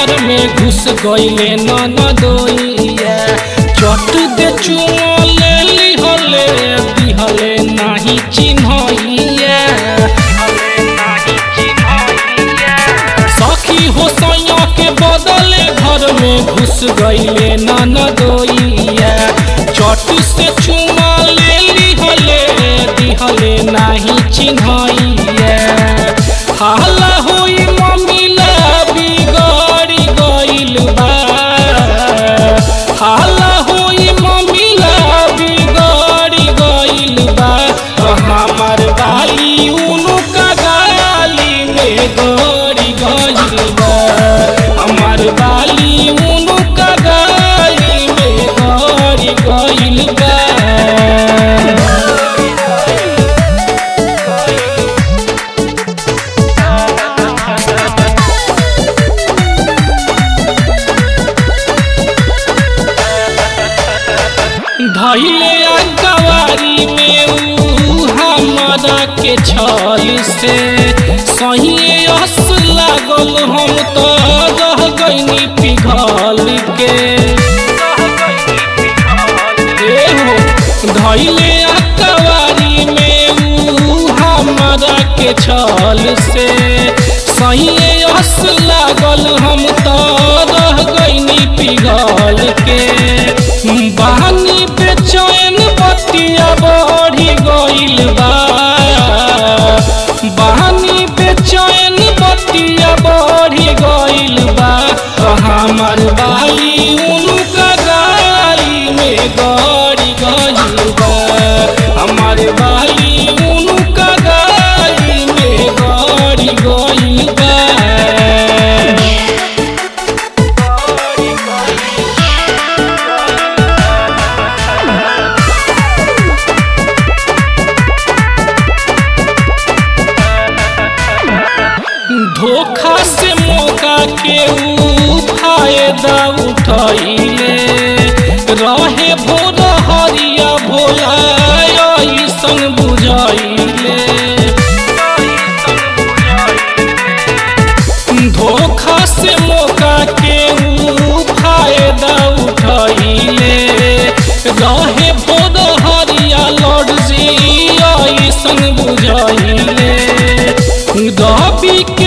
घर में घुस गईले ननदोइया चट दे चुमले लिहले दिहले नाही चिन्हइया सखी हो सैया के बदले घर में घुस गईले ननदोइया चट से चुमा ले लिहले दिहले नाही चिन्हइया हाला होई मम्मीला बिगड़ी गइल बा हाला होई मम्मीला बिगड़ी गइल बा तो हमार बाली उनु का गाली में गड़ी गइल बा हमार बाली उनु का गाली में गड़ी गइल बा धैले अकवारी में ऊ हमरा के छल से सही अस लागल हम तो रह गईनी पिघल के ए हो धैले अकवारी में ऊ हमरा के छल से सही अस लागल हम तो रह गईनी पिघल के बहानी बेचैन बतिया बढ़ी गइल बा बहानी बेचैन बतिया बढ़ी गइल बा तो हमर बाली उनका गाली में गड़ी गइल बा हमर बाली उनका गाली में गड़ी गइल बा धोखा से मौका के ऊ फायदा उठैले रहे भोर हरिया भोला ऐसन बुझैले धोखा से मौका के ऊ फायदा उठैले रहे भोर हरिया लॉर्ड जी ऐसन बुझैले दबी के